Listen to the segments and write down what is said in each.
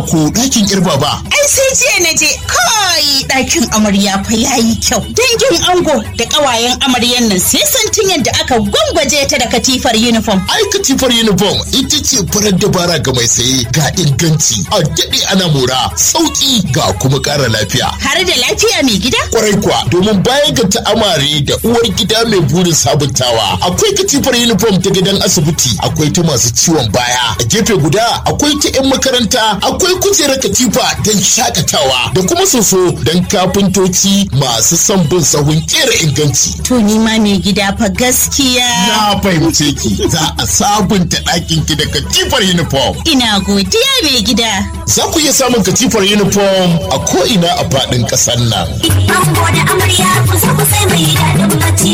ko ɗakin kirba ba. Ai sai jiya na je kai ɗakin amarya fa yayi kyau. Dangin ango da ƙawayen amaryan nan sai santin yadda aka gwangwaje ta da katifar uniform. Ai katifar uniform ita ce farar dabara ga mai saye ga inganci a daɗe ana mora sauƙi ga kuma ƙara lafiya. Har da lafiya mai gida? Kwarai kuwa domin baya ga ta'amare da uwar gida mai burin sabuntawa akwai katifar uniform ta gidan asibiti akwai ta masu ciwon baya a gefe guda akwai ta 'yan makaranta akwai kujerar katifa don shakatawa da kuma soso don kafintoci masu son bin sahun kera inganci. To ni ma mai gida fa gaskiya. Na fahimce ki za a sabunta ɗakin ki da katifar uniform. Ina godiya mai gida. Za ku iya samun katifar uniform a ko'ina a faɗin ƙasar nan. Ango da amarya kusa kusa mai daɗin bacci.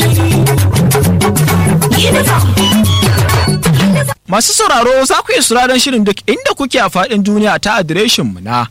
Uniform. Masu sauraro za ku iya sauraron shirin duk inda kuke a faɗin duniya ta adireshin mu na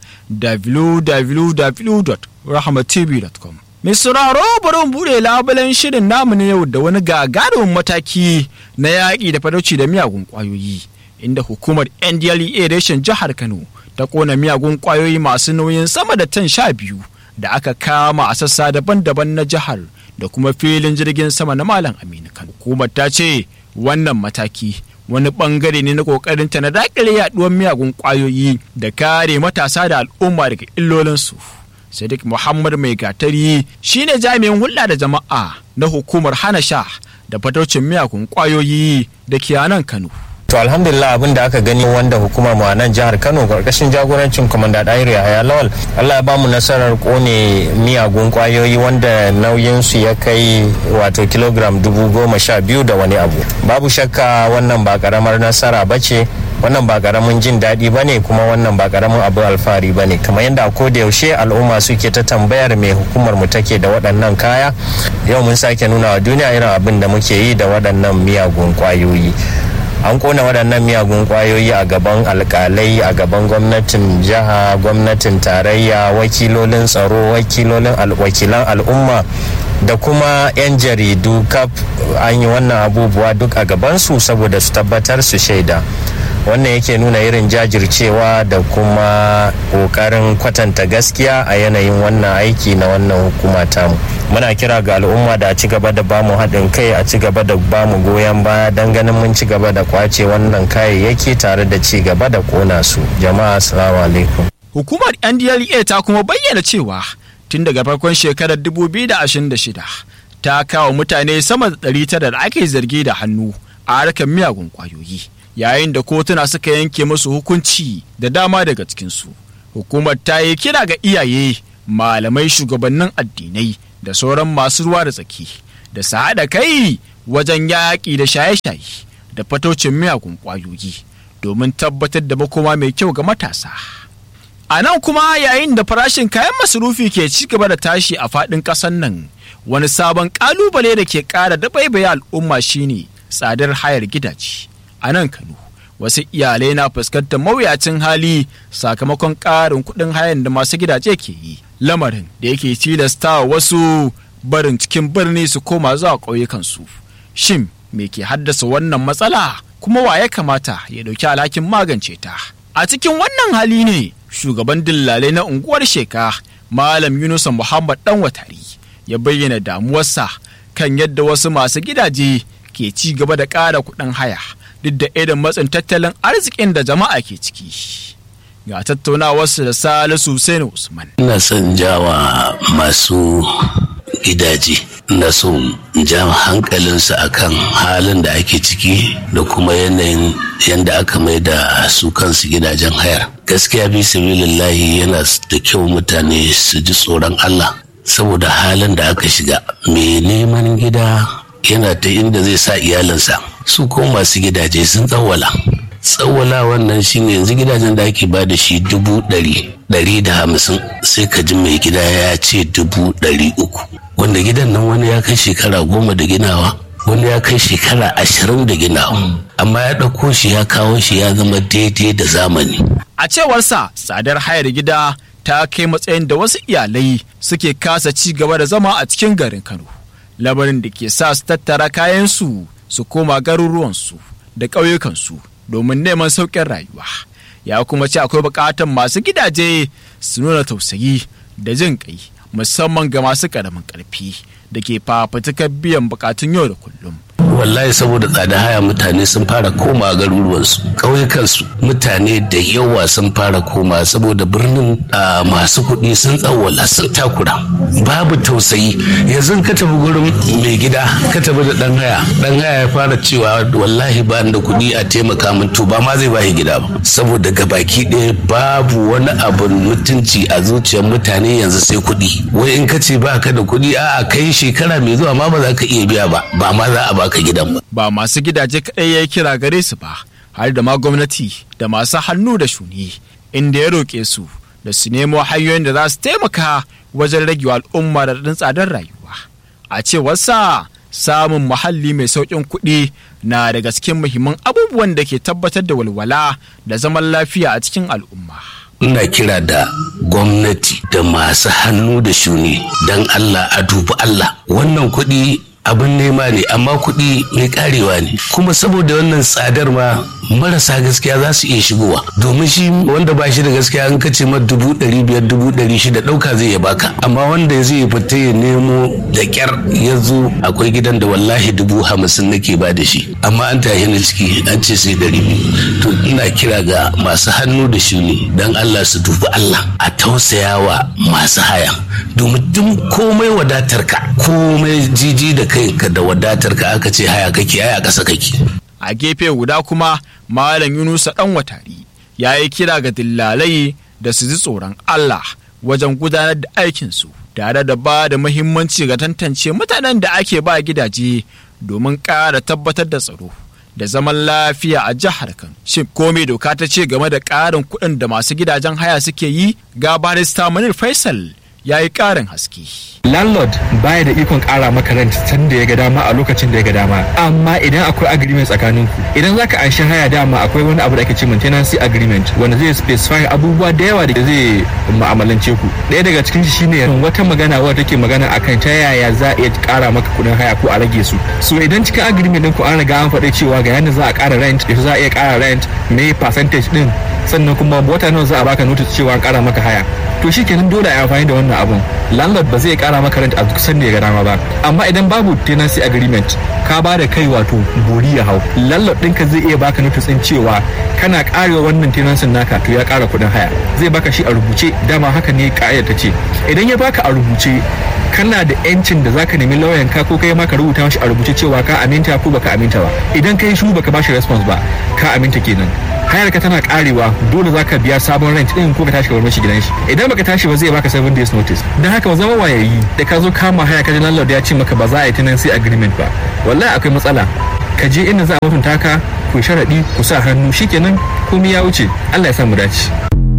www.rahmatv.com. Mai sauraro bari mu buɗe labulen shirin namu na yau da wani gagarumin mataki na yaƙi da fadauci da miyagun ƙwayoyi inda hukumar NDLEA reshen jihar Kano ta ƙona miyagun ƙwayoyi masu nauyin sama da tan sha biyu da aka kama a sassa daban-daban na jihar da kuma filin jirgin sama na Malam Aminu Kano. Hukumar ta ce wannan mataki wani bangare ne na kokarin ta na dakile yaduwar miyagun kwayoyi da kare matasa da al'umma daga illolinsu. Sadiq Muhammad Mai Gatari shine jami'in hulɗa da jama'a na hukumar hana sha da fataucin miyagun kwayoyi da ke nan Kano. To alhamdulillah abin da aka gani wanda hukumar mu a nan jihar Kano karkashin jagorancin Komanda Dairi Yahaya Lawal Allah ya ba mu nasarar kone miyagun kwayoyi wanda nauyin su ya kai wato kilogram dubu goma sha biyu da wani abu. Babu shakka wannan ba karamar nasara ba ce wannan ba karamin jin daɗi ba ne kuma wannan ba karamin abu alfahari ba ne kamar yadda a koda yaushe al'umma suke ta tambayar me hukumar mu take da waɗannan kaya yau mun sake nuna wa duniya irin abin da muke yi da waɗannan miyagun kwayoyi. an kona waɗannan miyagun kwayoyi a gaban alkalai a gaban gwamnatin jiha gwamnatin tarayya wakilolin tsaro wakilolin wakilan al'umma da kuma 'yan jaridu kaf an yi wannan abubuwa duk a gabansu saboda su tabbatar su shaida wannan yake nuna irin jajircewa da kuma kokarin kwatanta gaskiya a yanayin wannan aiki na wannan hukuma tamu muna kira ga al'umma da a ci gaba da bamu haɗin kai a ci gaba da bamu goyon baya don ganin mun ci gaba da kwace wannan kayayyaki tare da ci gaba da kona su jama'a assalamu alaikum Hukumar NDLEA ta kuma bayyana cewa tun daga farkon shekarar 2026 ta kawo mutane sama da 900 da ake zargi da hannu a harkar miyagun kwayoyi. yayin da kotuna suka yanke musu hukunci da dama daga cikinsu. Hukumar ta yi kira ga iyaye, malamai shugabannin addinai da sauran masu ruwa da tsaki da su haɗa kai wajen yaƙi da shaye-shaye da fatocin miyagun ƙwayoyi domin tabbatar da makoma mai kyau ga matasa. A nan kuma yayin da farashin kayan masarufi ke ci gaba da tashi a faɗin ƙasar nan wani sabon ƙalubale da ke ƙara dabaibaye al'umma shine tsadar hayar gidaje. a nan Kano. Wasu iyalai na fuskantar mawuyacin hali sakamakon ƙarin kuɗin hayan da masu gidaje ke yi. Lamarin da yake tilasta wasu barin cikin birni su koma zuwa ƙauyukansu. Shin me ke haddasa wannan matsala kuma wa ya kamata ya ɗauki alhakin magance ta? A cikin wannan hali ne shugaban dillalai na unguwar sheka Malam Yunusa Muhammad ɗan watari ya bayyana damuwarsa kan yadda wasu masu gidaje ke ci gaba da ƙara kuɗin haya. duk da irin matsin tattalin arzikin da jama'a ke ciki. Ga tattaunawarsu da Salisu Hussein Usman. Ina son jawa masu gidaje. Ina son ja hankalinsu akan halin da ake ciki da kuma yanayin yadda aka mai da su kansu gidajen hayar. Gaskiya bi sabilillahi yana da kyau mutane su ji tsoron Allah saboda halin da aka shiga. Mai neman gida yana ta inda zai sa iyalinsa. su ko masu gidaje sun tsawwala tsawwala wannan shine yanzu gidajen da ake ba da shi dubu ɗari ɗari da hamsin sai ka ji mai gida ya ce dubu ɗari uku wanda gidan nan wani ya kai shekara goma da ginawa wani ya kai shekara ashirin da ginawa amma ya ɗauko shi ya kawo shi ya zama daidai da zamani A cewarsa tsadar hayar gida ta kai matsayin da wasu iyalai suke kasa ci gaba da zama a cikin garin Kano. Labarin da ke sa su tattara kayansu su koma garuruwansu da ƙauyukansu domin neman sauƙin rayuwa. ya kuma ce akwai buƙatar masu gidaje su nuna tausayi da jin ƙai musamman ga masu ƙaramin ƙarfi da ke fafutukar biyan buƙatun yau da kullum wallahi saboda tsada haya mutane sun fara koma garuruwansu ƙauyukansu mutane da yawa sun fara koma saboda birnin a masu kuɗi sun tsawwala sun takura babu tausayi yanzu ka tafi gurin mai gida ka tafi da ɗan haya ɗan haya ya fara cewa wallahi ba da kuɗi a taimaka min to ba ma zai bashi gida ba saboda gabaki ɗaya babu wani abun mutunci a zuciyar mutane yanzu sai kuɗi wai in ka ce ba ka da kuɗi a'a kai shekara mai zuwa ma ba za ka iya biya ba ba ma za a baka gidan ba. Ba masu gidaje kaɗai ya kira gare su ba, har da ma gwamnati da masu hannu da shuni, inda ya roƙe su da su nemo hanyoyin da za su taimaka wajen rage al'umma da ɗin tsadar rayuwa. A cewarsa samun muhalli mai sauƙin kuɗi na daga cikin muhimman abubuwan da ke tabbatar da walwala da zaman lafiya a cikin al'umma. ina kira da gwamnati da masu hannu da shuni don Allah a dubi Allah wannan kuɗi abin nema ne amma kuɗi mai karewa ne kuma saboda wannan tsadar ma marasa gaskiya za su iya shigowa domin shi wanda ba shi da gaskiya an kace ma dubu ɗari biyar dubu ɗari shida ɗauka zai ya baka amma wanda zai fita ya nemo da ƙyar ya zo akwai gidan da wallahi dubu hamsin nake ba da shi amma an tahi ni ciki an ce sai ɗari biyu to ina kira ga masu hannu da shuni don Allah su dubi Allah a tausayawa masu haya domin duk komai wadatar ka komai jiji da kai ka da wadatar ka aka ce haya kake haya ƙasa kake a gefe guda kuma malam yunusa dan watari ya yi kira ga dillalai da su ji tsoron allah wajen gudanar da aikinsu tare da ba da muhimmanci ga tantance mutanen da ake ba gidaje domin ƙara tabbatar da tsaro da zaman lafiya a jihar kan shin komai doka ta ce game da ƙarin kuɗin da masu gidajen haya suke yi ga barista manir faisal ya yi ƙarin haske landlord baya da ikon kara maka rent san da ya ga dama a lokacin da ya ga dama amma idan akwai agreement tsakanin ku idan zaka anshi haya dama akwai wani abu da ake ce tenancy agreement wanda zai specify abubuwa da yawa da zai mu'amalance ku ɗaya daga cikin shi shine wata magana wadda take magana akan ta yaya za a iya kara maka kudin haya ko a rage su so idan cikin agreement din ku an riga an faɗi cewa ga yanda za a kara rent yaushe za a iya kara rent me percentage din sannan kuma wata nawa za a baka notice cewa an kara maka haya to shikenan dole a amfani da wannan abun landlord ba zai kara maka rent a duk sanda ya ga dama ba amma idan babu tenancy agreement ka ba da kai wato bori ya hau landlord ɗinka zai iya baka notice ɗin cewa kana karewa wannan tenancy naka to ya kara kuɗin haya zai baka shi a rubuce dama haka ne ka'idar ta ce idan ya baka a rubuce kana da yancin da zaka nemi lauyan ka ko kai ma ka rubuta mashi a rubuce cewa ka aminta ko baka aminta ba idan kai shu baka bashi response ba ka aminta kenan hayar ka tana karewa dole zaka biya sabon rent din ko ka tashi ka bar mashi gidan shi idan baka tashi ba zai baka 7 days notice dan haka ba zama wayayi da ka zo kama haya ka ji landlord ya ce maka ba za a yi tenancy agreement ba wallahi akwai matsala ka je inda za a mutunta ka ku sharadi ku sa hannu shikenan komai ya wuce Allah ya sa mu dace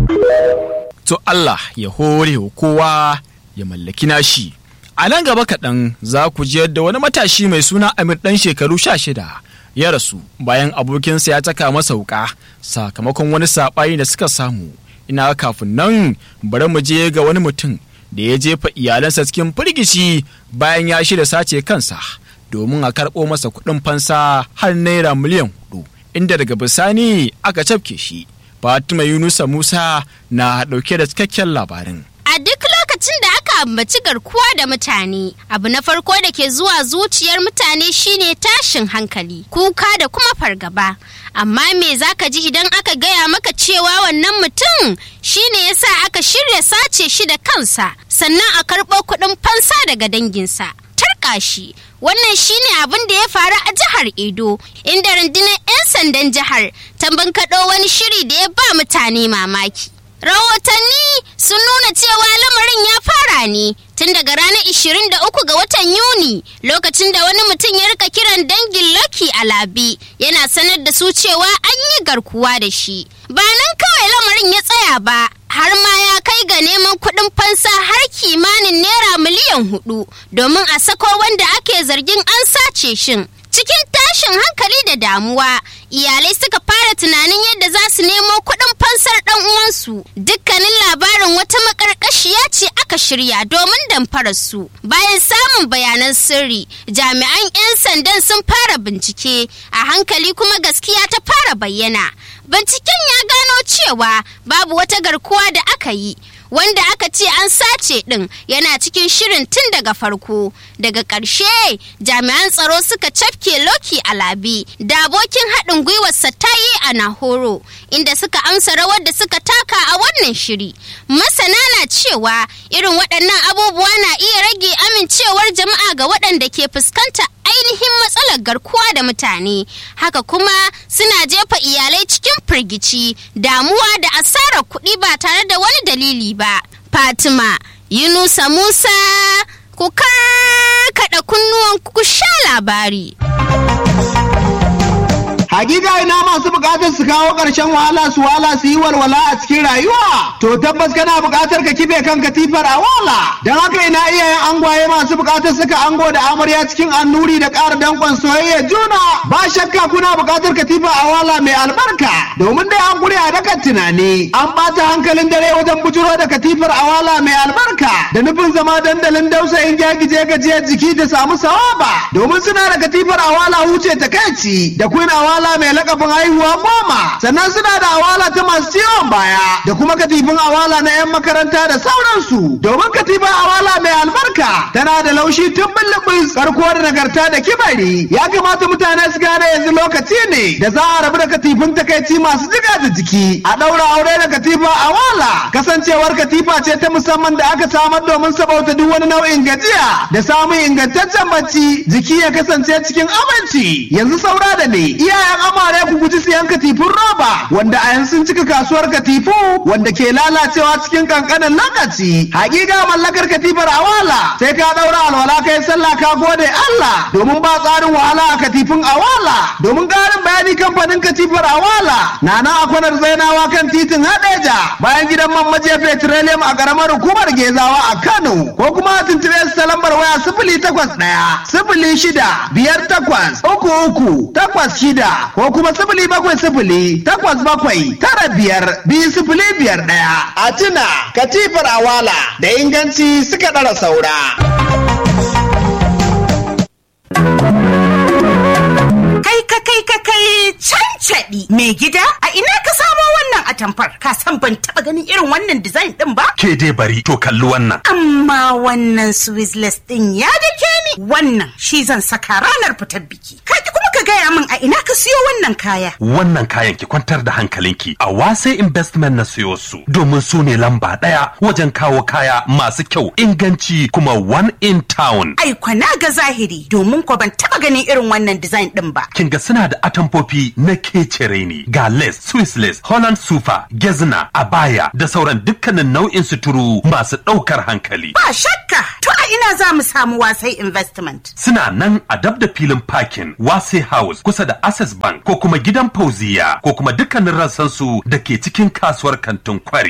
to Allah ya hore wa kowa ya mallaki nashi a nan gaba kaɗan za ku ji yadda wani matashi mai suna Amir ɗan shekaru sha shida ya rasu bayan abokinsa ya taka masa wuka sakamakon wani saɓani da suka samu ina kafin nan bari mu je ga wani mutum da ya jefa iyalansa cikin firgici bayan ya shirya sace kansa domin a karɓo masa kuɗin fansa har naira miliyan hudu inda daga bisani aka cafke shi fatima yunusa musa na ɗauke da cikakken labarin A duk lokacin da aka ambaci garkuwa da mutane, abu na farko da ke zuwa zuciyar mutane shine tashin hankali, kuka da kuma fargaba. Amma me za ka ji idan aka gaya maka cewa wannan mutum shine yasa aka shirya sace shi da kansa, sannan a karɓo kuɗin fansa daga danginsa. Tarka shi, wannan shine abin da ya faru a jihar Edo, inda rundunar 'yan sandan jihar ta bankaɗo wani shiri da ya ba mutane mamaki. Rahotanni sun nuna cewa lamarin ya fara ne tun daga ranar 23 ga watan Yuni lokacin da wani mutum ya rika kiran dangin Lucky Alabi yana sanar da su cewa an yi garkuwa da shi. Ba nan kawai lamarin ya tsaya ba, har ma ya kai ga neman kuɗin fansa har kimanin naira miliyan hudu domin a sako wanda ake zargin an sace shin. Cikin tashin hankali da damuwa, iyalai suka fara tunanin yadda za su nemo kuɗin fansar ɗan uwansu. Dukkanin labarin wata makarƙa makarkashiya ce aka shirya domin damfarar su. Bayan samun bayanan sirri, jami'an 'yan sandan sun fara bincike, a hankali kuma gaskiya ta fara bayyana. Binciken ya gano cewa babu wata garkuwa da aka yi. wanda aka ce an sace ɗin yana cikin shirin tun daga farko daga ƙarshe jami'an tsaro suka cafke loki a labi da abokin haɗin gwiwarsa ta yi a nahoro inda suka amsa rawar da suka taka a wannan shiri masana na cewa irin waɗannan abubuwa na iya rage amincewar jama'a ga waɗanda ke fuskanta ainihin matsalar garkuwa da mutane haka kuma suna jefa iyalai cikin firgici damuwa da asarar kuɗi ba tare da wani dalili ba fatima yunusa musa ku karkaɗa kunnuwan ku sha labari Hakika ina masu bukatar su kawo ƙarshen wahala su wala su yi walwala a cikin rayuwa. To tabbas kana bukatar ka kife kan katifar a wala. Don haka ina iyayen angwaye masu bukatar suka ango da amarya cikin annuri da ƙara danƙon soyayya juna. Ba shakka kuna bukatar katifa a wala mai albarka. Domin dai an guri a dakan tunani. An ɓata hankalin dare wajen bujuro da katifar a wala mai albarka. Da nufin zama dandalin dausayin gyagije gajiyar jiki da samu sawaba. Domin suna da katifar a wala huce takaici. Da queen awala awala mai lakabin haihuwa goma sannan suna da awala ta masu ciwon baya da kuma katifin awala na 'yan makaranta da sauransu domin katifin awala mai albarka tana da laushi tun bullubus karko da nagarta da kibari ya kamata mutane su gane yanzu lokaci ne da za a rabu da katifin takaici masu jiga da jiki a ɗaura aure da katifa awala kasancewar katifa ce ta musamman da aka samar domin sabauta duk wani nau'in gajiya da samun ingantaccen bacci jiki ya kasance cikin aminci yanzu saura da ne iyayen amare ku guji siyan katifun roba wanda a yanzu sun cika kasuwar katifu wanda ke lalacewa cikin kankanin lokaci hakika mallakar katifar awala sai ka daura alwala kai sallah ka gode Allah domin ba tsarin wahala a katifin awala domin karin bayani kamfanin katifar awala na nan a kwanar zainawa kan titin hadeja bayan gidan man maje petroleum a karamar hukumar gezawa a Kano ko kuma a tuntube su ta lambar waya sifili takwas ɗaya sifili shida biyar takwas uku uku takwas shida ko kuma sifili bakwai sifili takwas bakwai tara biyar biyu sifili biyar ɗaya. A tuna katifar awala da inganci suka ɗara saura. Kai ka kai ka kai cancaɗi mai gida a ina ka samo wannan atamfar ka san ban taɓa ganin irin wannan design ɗin ba? Ke dai bari to kalli wannan. Amma wannan Swizzless ɗin ya dake ni wannan shi zan saka ranar fitar biki. Kaki kuma ka gaya min a ina ka siyo wannan kaya. Wannan kayan ki kwantar da hankalinki a wasai investment na siyo su domin su ne lamba ɗaya wajen kawo kaya masu kyau inganci kuma one in town. Ai kwana ga zahiri domin ko ban taɓa ganin irin wannan design ɗin ba. Kin ga suna da atamfofi na kecere ne ga lace, Swiss lace, Holland super, gezna, abaya da sauran dukkanin nau'in suturu masu ɗaukar hankali. Ba shakka to a ina za mu samu wasai investment. Suna nan a dab da filin parking Wase House kusa da Access Bank ko kuma gidan Fauziya ko kuma dukkanin rassansu da ke cikin kasuwar kantin kwari.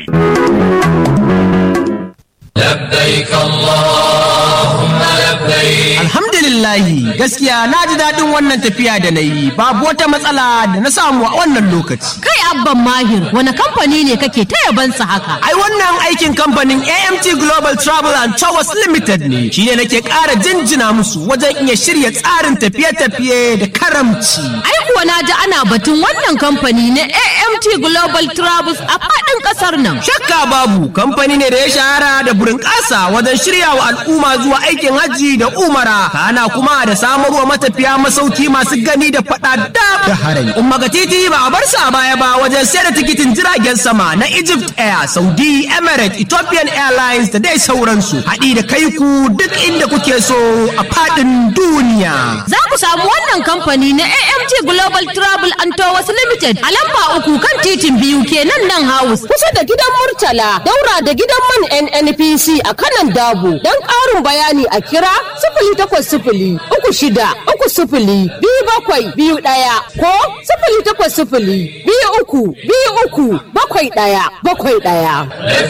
لبيك اللهم لبيك Alhamdulillahi gaskiya na ji daɗin wannan tafiya da na yi babu wata matsala da na samu a wannan lokaci. Kai abban mahir wani kamfani ne kake ta yabansa haka? Ai wannan aikin kamfanin AMT Global Travel and Towers Limited ne shi ne nake ƙara jinjina musu wajen iya shirya tsarin tafiye-tafiye da karamci. Ai kuwa na ji ana batun wannan kamfani na AMT Global Travels a faɗin ƙasar nan. Shakka babu kamfani ne da ya shahara da burin ƙasa wajen shirya wa al'umma zuwa aikin hajji da umara kana kuma da samarwa matafiya masauki masu gani da faɗa da harami. Umma ga titi ba a bar sa baya ba wajen sayar da tikitin jiragen sama na Egypt Air, Saudi, Emirates, Ethiopian Airlines da dai sauransu. Haɗi da kai ku duk inda kuke so a faɗin duniya. Za ku samu wannan kamfani na AMT Global Travel and Tours Limited a lamba uku kan titin biyu kenan nan house. Kusa da gidan Murtala, daura da gidan man NNPC a kanan Dabo. Don ƙarin bayani a kira sifili takwas sifili uku shida uku sifili biyu bakwai biyu ɗaya ko sifili takwas sifili biyu uku biyu uku bakwai ɗaya bakwai ɗaya.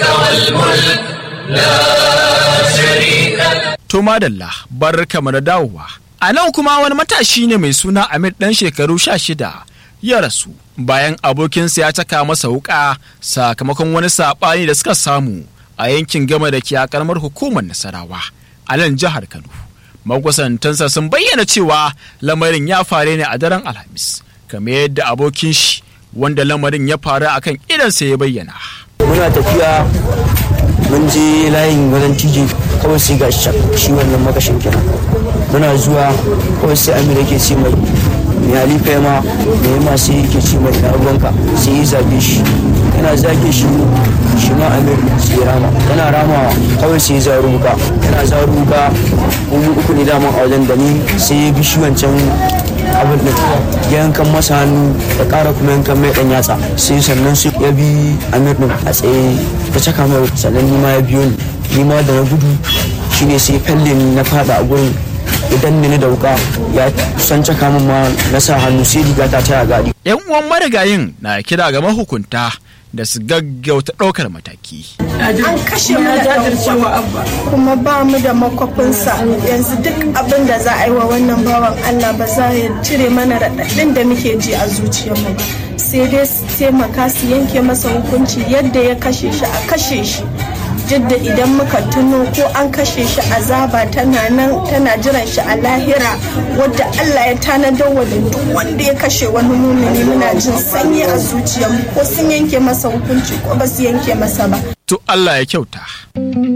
To madalla bar kamar da dawowa. A nan kuma wani matashi ne mai suna Amir ɗan shekaru sha shida ya rasu bayan abokinsa ya caka masa wuƙa sakamakon wani saɓani da suka samu a yankin gama da ke a karamar hukumar nasarawa a nan jihar kano makusantansa sun bayyana cewa lamarin ya faru ne a daren alhamis kamar yadda abokin shi wanda lamarin ya faru akan idansa ya bayyana muna tafiya mun je layin wajen tiji kawai sai ga shi wannan makashin kenan muna zuwa kawai sai amira ke ce mai mai halifa ya ma da ya ma sai yake ce mai na ruwanka sai ya zage shi yana zage shi shi ma amir sai ya rama yana ramawa kawai sai ya zaru wuka yana zaru wuka mu uku ne daman a wajen da ni sai ya bi shi wancan abin da ya yankan masa hannu da ƙara kuma yankan mai ɗan yatsa sai sannan su ya bi amir ɗin a tsaye ta caka mai sannan ni ma ya biyo ni ni ma da na gudu shine sai falle ni na fada a gurin idan ni da wuka ya san caka min ma na sa hannu sai riga ta taya gadi yan uwan marigayin na kira ga mahukunta da su gaggauta ɗaukar mataki. An kashe mu da abba kuma ba mu da makwafinsa yanzu duk abin da za a yi wa wannan bawan Allah ba za ya cire mana raɗaɗin da muke ji a zuciyarmu ba. Sai dai su taimaka su yanke masa hukunci yadda ya kashe shi a kashe shi. Jidda idan muka tuno ko an kashe shi azaba tana nan tana jiran shi a lahira wadda Allah ya tanadar wa da duk wanda ya kashe wani mumini muna jin sanyi a zuciyarmu ko sun yanke masa hukunci ko ba su yanke masa ba. To Allah ya kyauta.